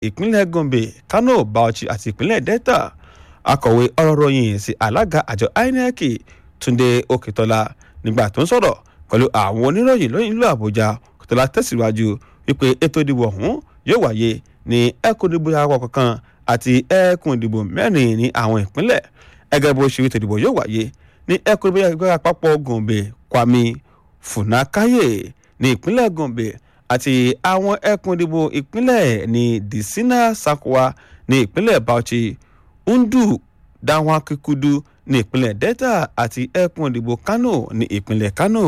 ìpínlẹ̀ gombe kano bauchi àti ìpínlẹ̀ delta akọ̀wé ọ̀rọ̀ ròyìn sí alága àjọ inec túnde òkètọ́lá nígbà tó ń sọ̀rọ̀ pẹ̀lú àwọn oníròyìn lóyìn ìlú àbújá òkètọ́lá tẹ̀síwájú wípé ètò ìdìbò ọ̀hún yóò wáyé ní ẹkùn ìdìbò àwọ̀ kankan àti ẹkùn ìdìbò mẹ́rin ní àwọn ìpínlẹ̀ ẹgẹ́ bó ṣe ètò ìdìbò yóò wáyé ní ẹkùn ìdìbò àpapọ̀ gombe kwami funakaye ní ìpínlẹ̀ gombe àti àwọn ẹkùn ìdìbò ìpínlẹ̀ ní disina sakwa ní ìpínlẹ̀ bauchi ndu dawakikudu ní ìpínlẹ̀ delta àti ẹkùn ìdìbò kano ní ìpínlẹ̀ kano.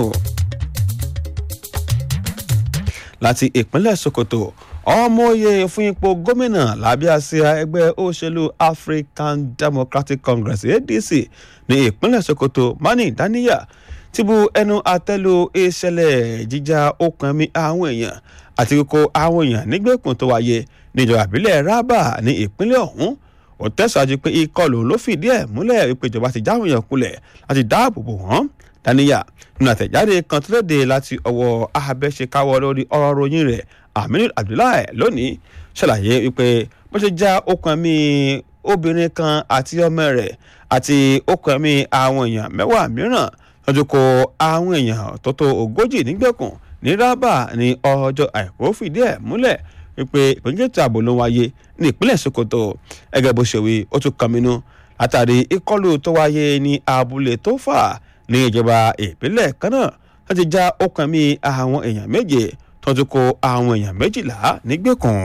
láti ìpínlẹ̀ sokoto ọmọye fún ipò gómìnà lábẹ́ àsíá ẹgbẹ́ òṣèlú african democratic congress adc ní ìpínlẹ̀ sokoto mani daniya ti bu ẹnu àtẹ́lu ìṣẹ̀lẹ̀ jíjà okùn ẹ̀mí àwọn èèyàn àti kíkó àwọn èèyàn nígbèkùn tó wáyé níjọba àbílẹ̀ rábà ní ìpínlẹ̀ ọ̀hún ó tẹ̀síwájú pé ìkọlù ló fìdí ẹ̀ múlẹ̀ wípé ìjọba ti jáwé yẹn kulẹ̀ láti dáàbò bò wọ́n daniya nínú àtẹ̀jáde kan tó léde láti ọwọ́ abẹ́ṣekáwọ́ lórí ọ̀rọ̀ ròyìn rẹ̀ aminu abdullahi lónìí ṣàlàyé wípé bó ṣe já okùn ẹ̀mí obìnrin kan àti ọmọ rẹ̀ àti okùn ẹ̀mí àwọn èèyàn mẹ́wàá mìíràn lọ́jọ́ kó àwọn èèyàn tó tó ogójì nígbèkùn ní rábà ní ọjọ́ àìkú fìdí ẹ̀ múlẹ̀ wípé ìpínlẹ̀ ètò ààbò ló wáyé ní ìpínlẹ̀ sokoto ẹgẹ́ bó ṣe wí ó tún kàmínú látàrí ìkọlù tó wáyé ní abúlé tó fà ní ìjọba ìpínlẹ̀ kan náà láti já okùn ẹ̀mí àwọn èèyàn méje tó tún kó àwọn èèyàn méjìlá nígbèkùn.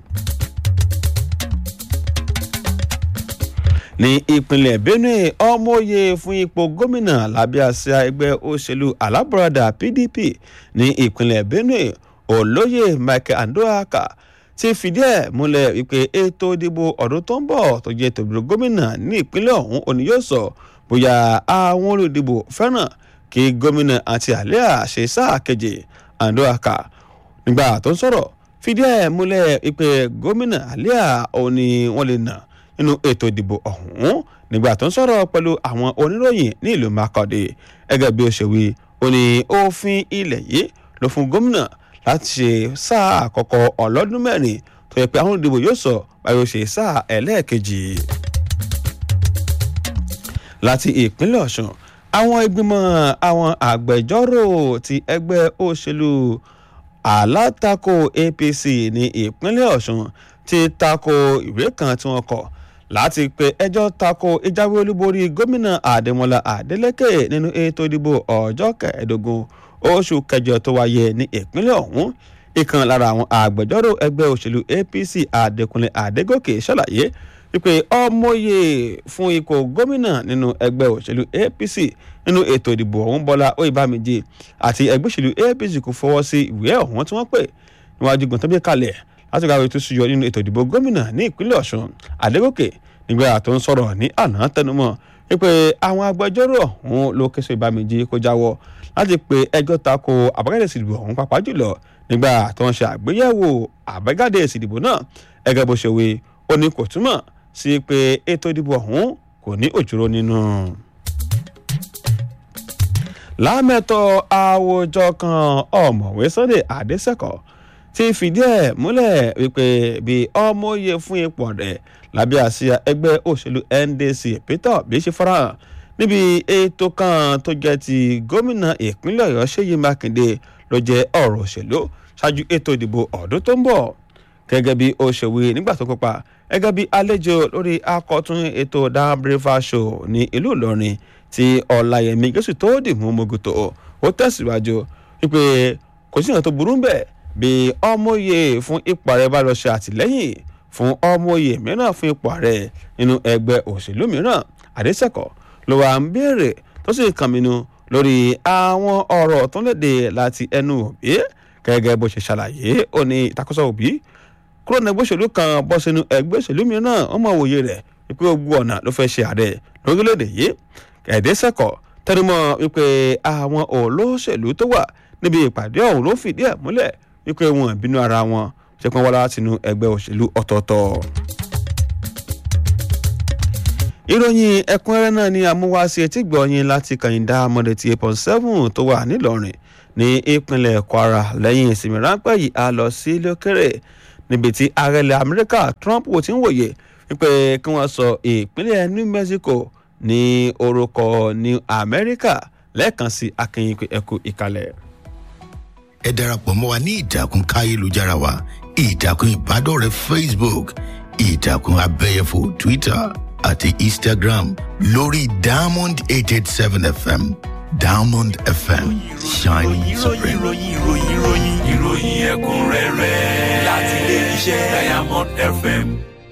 ní ìpínlẹ̀ benue ọmọye fún ipò gómìnà lábẹ́ àsíá ẹgbẹ́ òṣèlú alábọ̀radà pdp ní ìpínlẹ̀ benue olóyè michael andoaka ti fìdí ẹ̀ múlẹ̀ wípé ètò ìdìbò ọdún tó ń bọ̀ tó jẹ́ tòbìrì gómìnà ní ìpínlẹ̀ ọ̀hún òní yóò sọ bóyá àwọn olùdìbò fẹ́ràn kí gómìnà àti àlẹ́à ṣe sáà keje andoaka nígbà tó ń sọ̀rọ̀ fìdí ẹ̀ múlẹ̀ wípé gómìnà àlẹ́à òní wọ́n lè nà nínú ètò ìdìbò ọ̀hún nígbà tó ń sọ̀rọ̀ pẹ̀lú àwọn oníròyìn ní ìlú makọ́dé gẹ́gẹ́ bí ó ṣe wí ó ní òfin ilẹ̀ yìí ló fún gómìnà láti ṣe sáà àkọ́kọ́ ọlọ́dún mẹ́rin tó yẹ pé àwọn olùdìbò yóò sọ báyọ̀ ṣe sáà ẹlẹ́ẹ̀kejì. láti ìpínlẹ̀ ọ̀sùn àwọn ìgbìmọ̀ àwọn àgbẹjọ́rò ti ẹgbẹ́ òṣèlú alátakò apc ní ìpínlẹ̀ ọ̀sùn ti tako ìwé kan tí wọ́n kọ̀ láti pe ẹjọ́ tako ìjáwé olúborí gómìnà àdèmọ́lá àdélẹ́kẹ̀ nínú ètò ìdìbò ọjọ́ kẹẹ̀ẹ́dógún oṣù kẹjọ tó wáyé ní ìpínlẹ̀ ọ̀hún ìkan lára àwọn àgbẹjọ́rò ẹgbẹ́ òṣèlú apc àdẹkùnlé àdégòkè ṣàlàyé wípé ọmọye fún ipò gómìnà nínú ẹgbẹ́ òṣèlú apc nínú ètò ìdìbò ọ̀hún bọ́lá oyèbámẹ́jì àti ẹgbẹ́ òṣèlú apc kò fọwọ́ sí ìwé ọ̀hún tí wọ́n pè níwájú gbọ̀ntàn kalẹ̀ láti gbàgbé tó ṣùyọ nínú ètò ìdìbò gómìnà ní ìpínlẹ̀ ọ̀ṣun àdégòkè nígbà tó ń sọ̀rọ̀ ní àná tẹnumọ́ wípé àwọn agbẹjọ́rò ọ̀hún ló kéṣe ìbámẹ́jì kó jáwọ́ láti pe ẹjọ́ tako àbájáde ìsìdìbò ọ̀hún pàápàá jùlọ nígbà tó ń ṣe àgbéyẹ̀wò àbájáde ìsìdìbò náà ẹgẹ́ bó ṣe wí ó ní kò túmọ̀ sí pé ètò ìdìbò ọ̀hún kò ní òjòrò nínú. lámẹ́tọ̀ àwùjọ kan ọ̀mọ̀wé sunday adéṣẹ́kọ̀ọ́ ti fìdí ẹ̀ múlẹ̀ wípé bí ọmọye fún ipò rẹ̀ lábẹ́ àsíá ẹgbẹ́ òṣèlú ndc peter obi ṣe farahàn níbi ètò kan tó jẹ́ ti gómìnà ìpínlẹ̀ ọ̀yọ́ ṣèyí mákindé ló jẹ́ ọ̀rọ̀ òṣèlú ṣáájú ètò ìdìbò ọ̀dún tó ń bọ̀ gẹ́gẹ́ bí ó ṣe wí nígbà tó kópa gẹ́gẹ́ bí àlejò lórí akọ̀tún ètò dan brefa show ní ìlú ìlọrin tí ọ̀làyẹmí jésù tó dìmú mogoto ó tẹ̀síwájú wípé kò sí ìyàn tó burú bẹ́ẹ̀ bí ọmọye fún ipò ààrẹ bá lọ ṣe àtìlẹ́yìn fún ọmọye mìíràn fún ipò ààrẹ nínú ẹgbẹ́ òṣèlú mìíràn àdéṣẹ́kọ̀ ló wà ń béèrè tó sì kàn mí nu lórí àwọn ọ̀rọ̀ tó léde láti ẹnu òbí gẹ́gẹ́ bó ṣe ṣàlàyé ó ní ìtakùsọ òbí kúrò ní ẹgbẹ́ òṣèlú kan bọ́ sínú ẹgbẹ́ òṣèlú mìíràn ọmọ òye rẹ̀ wípé gbogbo ọ̀nà ló fẹ́ ṣe ààrẹ lórílẹ̀‐èdè yìí ẹ̀ẹ́dẹ́sẹ̀kọ̀ tẹnumọ́ wípé àwọn olóṣèlú tó wà níbi ìpàdé ọ̀hún ló fìdí ẹ̀ múlẹ̀ wípé wọn ìbínú ara wọn ṣe pọ́n wá látinú ẹgbẹ́ òṣèlú ọ̀tọ̀ọ̀tọ̀. ìròyìn ẹ̀kúnrẹ́rẹ́ náà ni amúwáṣe etí gbọ̀nyìn láti kàyìndá mọ́dé ti eight point seven tó wà nílọrin ní ìpínlẹ̀ kwara lẹ́yìn ìsinmi ráńpẹ́ yìí a lọ sí lókèrè níbi tí ààrẹ ilẹ̀ amẹ́ríkà trump ò ti ń wòye wípé kí wọ́n sọ ìpínlẹ̀ new mexico ní orúkọ new america lẹ́ẹ̀kan sí akínyìn pé ẹkú ìkàlẹ̀. ẹ darapọ̀ mọ́ wa ní ìtàkùn káyélujára wa ìtàkùn ìbádọ́rẹ̀ẹ́ facebook ìtàkùn abẹ́yẹfò twitter àti instagram lórí diamond eight eight seven fm diamond fm shining supreme. ìròyìn ìròyìn ìròyìn ìròyìn ẹ̀kúnrẹ́rẹ́ láti ilé iṣẹ́ diamond fm.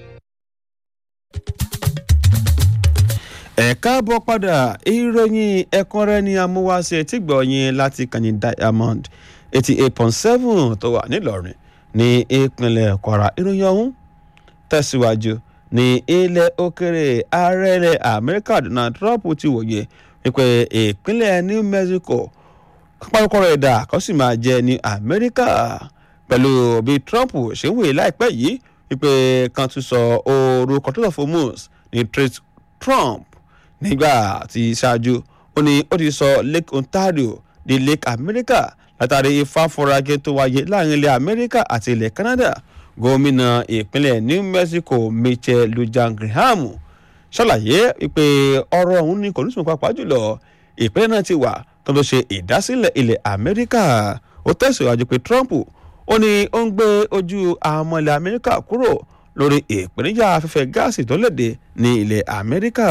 ẹ káàbọ̀ padà ìròyìn ẹ̀kúnrẹ́ ni amúwáṣe tí gbọ̀nyìn láti kàní diamond eighty eight point seven tó wà nílọrin ní ìpínlẹ̀ kwara ìròyìn ọ̀hún tẹ̀síwájú ní ilẹ̀ òkèrè ààrẹ ilẹ̀ amẹ́ríkà donald trump ti wòye wípé ìpínlẹ̀ new mexico pápákọ̀ rẹ̀ dà kó sì máa jẹ́ ní amẹ́ríkà pẹ̀lú bí trump ṣe ń wòye láìpẹ́ yìí wípé kan tún sọ orúkọ tó lọ fún moose ní trade trump nígbà tí ṣáájú ó ní ó ti sọ lake ontario di lake america látàrí ìfáfọrajẹ tó wáyé láàrin ilẹ̀ amẹ́ríkà àti ilẹ̀ canada gómìnà ìpínlẹ̀ new mexico michelle lujan graham ṣàlàyé pé ọ̀rọ̀ ọ̀hún ní kòlùsùn pàápàá jùlọ ìpínlẹ̀ náà ti wà tó ló ṣe ìdásílẹ̀ ilẹ̀ amẹ́ríkà ó tẹ̀síwájú pé trump ó ní ó ń gbé ojú àwọn ọmọ ilẹ̀ amẹ́ríkà kúrò lórí ìpèníjà afẹ́fẹ́ gáàsì tó léde ní ilẹ̀ amẹ́ríkà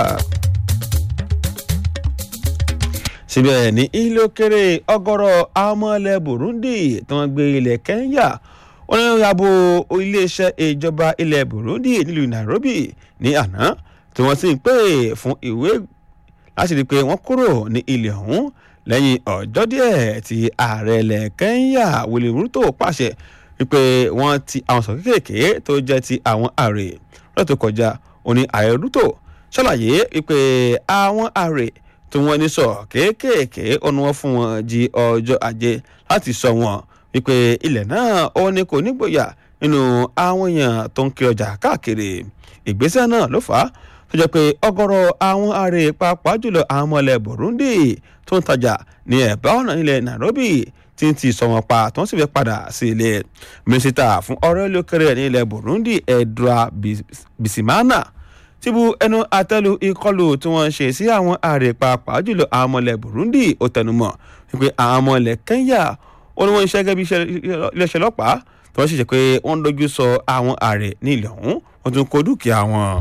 síbẹ̀ ní ilé òkèrè ọgọ́rọ̀ amọ̀lẹ̀ burundi tí wọ́n gbé ilẹ̀ kenya wọ́n ní yàbò iléeṣẹ́ ìjọba ilẹ̀ burundi nílùú nairobi ní àná tí wọ́n sì ń pè fún ìwé láti rí i pé wọ́n kúrò ní ilẹ̀ ọ̀hún lẹ́yìn ọjọ́ díẹ̀ tí ààrẹ ilẹ̀ kenya william ruto pàṣẹ wípé wọ́n ti àwọn sọ kéékèèké tó jẹ́ ti àwọn ààrẹ lọ́dọ̀ tó kọjá òní ààrẹ ruto ṣàlàyé wípé àwọn ààrẹ tí wọ́n ní sọ kéékèèké ọ̀nà wọn fún wọn di ọjọ́ ajé láti sọ wọn wípé ilẹ̀ náà ó ní kò nígboyà nínú àwọn èèyàn tó ń kiri ọjà káàkiri ìgbésẹ̀ náà ló fà á tó jẹ́ pé ọgọ́rọ̀ àwọn ààrẹ pàápàá jùlọ àwọn ọmọ ilẹ̀ burundi tó ń tajà ní ẹ̀bá ọ̀nà ilẹ̀ nairobi tí ń ti sọ wọn pa tó ń sì fẹ́ padà sí ilé mínísítà fún ọ̀rọ̀ ilé-òkèrè ní ilẹ̀ burundi edra bisimana ti bu ẹnu àtẹ́lu ìkọlù tí wọ́n ṣe sí àwọn ààrẹ pàápàá jùlọ àwọn ọmọ ilẹ̀ burundi ó tẹnumọ́ wípé àwọn ọmọ ilẹ̀ kenya ó ní wọ́n ń ṣe gẹ́gẹ́ bí iléeṣẹ́ ọlọ́pàá tí wọ́n sì ṣe pé wọ́n ń dojú sọ àwọn ààrẹ ní ilẹ̀ ọ̀hún wọ́n tún kó dúkìá wọn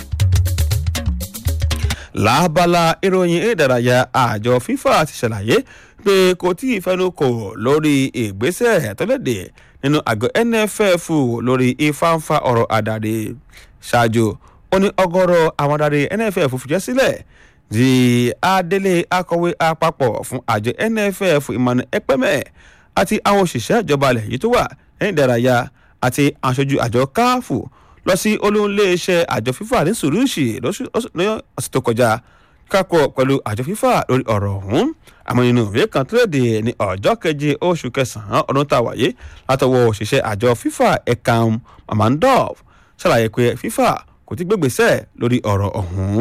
lábala ìròyìn ìdárayá àjọ fifa ti ṣàlàyé pé kò tí ì fẹnukò lórí ìgbésẹ̀ tó léde nínú àgọ́ nff lórí ìfáǹfà ọ̀rọ̀ àdàdé ṣáájú ó ní ọgọ́rọ̀ àwọn adarí nff fìjẹ́ sílẹ̀ di adélé akọ̀wé àpapọ̀ fún àjọ nff emmanuel ekpeme àti àwọn òṣìṣẹ́ ìjọba ilẹ̀ yìí tó wà lẹ́yìn ìdárayá àti aṣojú àjọ káàfù lọ sí olóńléeṣẹ́ àjọ fífà ní sùrùsì lọ́sẹ̀ tó kọjá kákọ̀ pẹ̀lú àjọ fífà lórí ọ̀rọ̀ ọ̀hún àmọ́ nínú ìwé kan tó léde ní ọjọ́ keje oṣù kẹsàn-án ọdún tá a wáyé látọwọ́ òṣìṣẹ́ àjọ fífà ẹ̀kan mamandov ṣàlàyé pé fífà kò ti gbégbèsè lórí ọ̀rọ̀ ọ̀hún.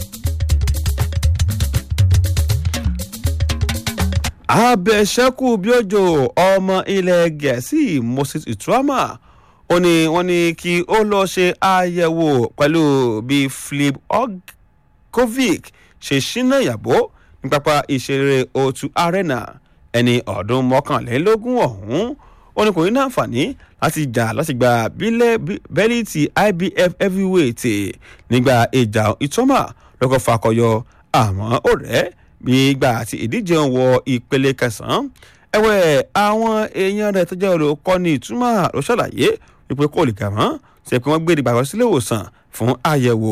abẹ́sẹ́kù bí òjò ọmọ ilẹ̀ gẹ̀ẹ́sì moses ituama ó ní wọ́n ní kí ó lọ́ọ́ ṣe àyẹ̀wò pẹ̀lú bí flip ogovic ṣe ṣínà ìyàbò ní pápá ìṣeré otu arena ẹni ọdún mọ́kànlélógún ọ̀hún ó ní kò ní láǹfààní láti jà láti gba bẹ́líìtì ibf heavyweight nígbà ìjà ìtọ́mà lọ́kọ̀ fakọyọ àmọ́ ó rẹ̀ bí ìgbà àti ìdíje ń wọ ìpele kẹsàn-án ẹ̀wẹ̀ àwọn èèyàn rẹ̀ tó jẹ́ olùkọ́ni ìtumọ̀ ló ṣàlàyé wípé kò lè kà mọ́ ṣe pé wọ́n gbé ìdìbò sílé ìwòsàn fún àyẹ̀wò.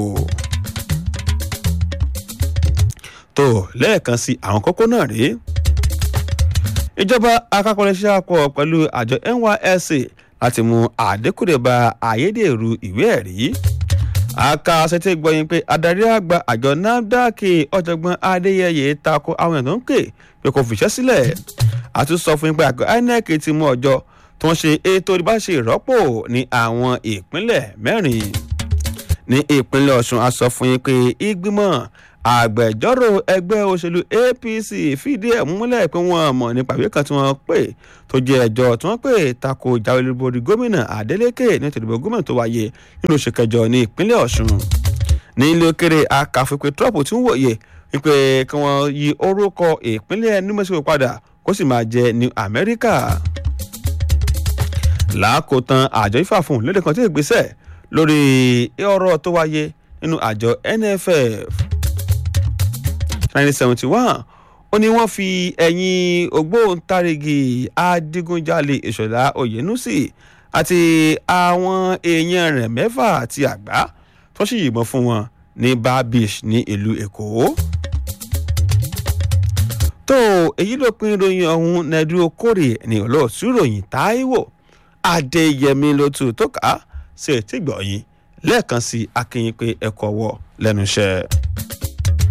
tó lẹ́ẹ̀kan sí àwọn kókó náà rèé ìjọba akápọ̀lẹ́sẹ̀ àpọ̀ pẹ̀lú àjọ nysc láti mú àdékùdé bá ayédèrú ìwé ẹ̀rí aka ṣètò ìgbọ̀yìn pé adarí àgbà àjọ nafdac ọ̀jọ̀gbọ́n adéyẹyẹ tako àwọn èèyàn tó ń pè pé kò fìṣẹ́ sílẹ̀ àtúnṣọ fún pé àgọ́ inec ti mú ọjọ́ tó ń ṣe ètò ìbáṣe ìrọ́pò ní àwọn ìpínlẹ̀ mẹ́rin ní ìpínlẹ̀ ọ̀sùn a sọ fún yín pé ìgbìmọ̀ àgbẹjọ́rò ẹgbẹ́ òṣèlú apc fìdí ẹ̀ múlẹ̀ pé wọ́n mọ̀ nípa ìwé kan tí wọ́n pè tó jẹ́ ẹjọ́ tí wọ́n pè tako ìjáwé olúborí gómìnà adeleke ní ètò ìdìbò gómìnà tó wáyé nínú oṣù kẹjọ ní ìpínlẹ̀ ọ̀ṣun ní ilé òkèrè akàfipé trump tí ń wòye wípé kí wọ́n yí orúkọ ìpínlẹ̀ new mexico padà kó sì máa jẹ́ new america làákòótán àjọ ifá fún lédè kan tí ìgbésẹ̀ lórí ọ̀rọ̀ tó wáyé nínú àjọ nff 1971 ó ní wọ́n fi ẹ̀yìn ògbóǹtarìgì adigunjalè ìṣọ̀lá oyènúsì àti àwọn èèyàn rẹ̀ mẹ́fà àti àgbá tó sì yìnbọn fún wọn ní bar beach ní ìlú èkó. tó èyí ló pin ìròyìn ọ̀hún nẹ́dú okòrè ní olóòtú ìròyìn táíwò adéyẹmí ló tù tó kà á sí ètí gbọ̀nyìn lẹ́ẹ̀kan sí akínyìn pé ẹ̀kọ́ wọ lẹ́nu iṣẹ́.